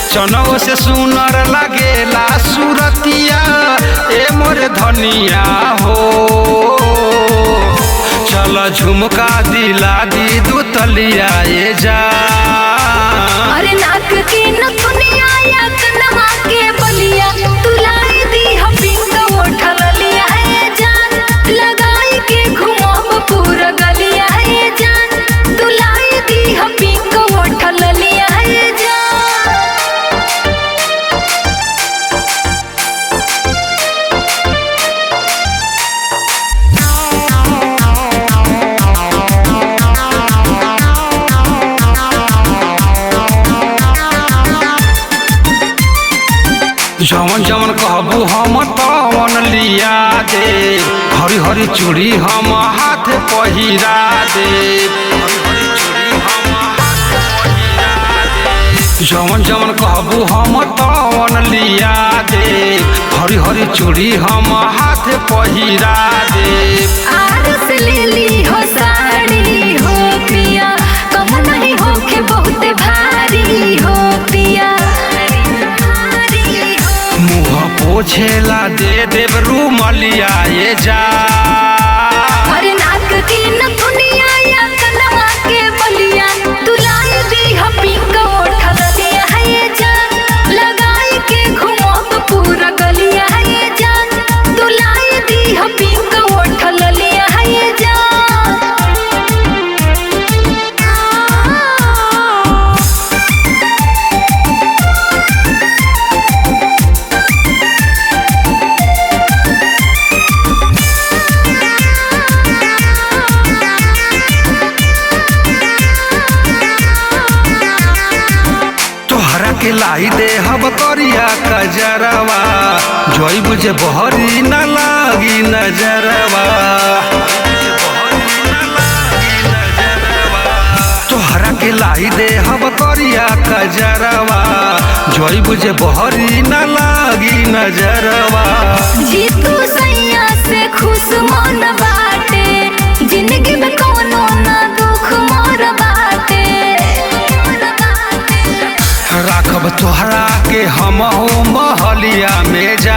चनौ से सुनर लगेला सुरतिया ए मोरे धनिया हो चल झुमका दिला दी दू तलिया ए जा अरे नाक के नथुनिया या कनवा के बलिया तुलाई दी हम पिंक उठल लिया ए जान लगाई के घुमाब पूरा गलिया ए जान तुलाई दी हम पिंक उठल लिया ए जान जवन जवन कहबू हम तवन लिया दे हरी हरी चूड़ी हम हाथ पहिरा दे हरी हरी चूड़ी हम हाथ पहिरा दे। जवन जवन कहबू हम तवन लिया दे हरी हरी चूड़ी हम हाथ पहिरा दे आरस ले ली हो साड़ी हो पिया कम नहीं हो के बहुत भारी हो पिया भारी हो मुँह पोछेला दे देव रूमलिया ये जा अरे नाक के नथुनिया या कनवा के बलिया तुलाई दी हम पिंक उठल लिया है ये जान लगाई के घुमाब पूरा गलिया है ये जान तुलाई दी हम पिंक उठल लिया है ये जान तोहरा के लाई दे हब करिया कजरवा जोई बुझे बहरी न लागी नजरवा तोहरा के लाई दे हब करिया कजरवा जोई बुझे बहरी न लागी नजरवा जीतू सैया से खुश मन बाटे जिंदगी में कोनो ना दुख मोर बाटे राखब तोहरा के हम हो महलिया में जा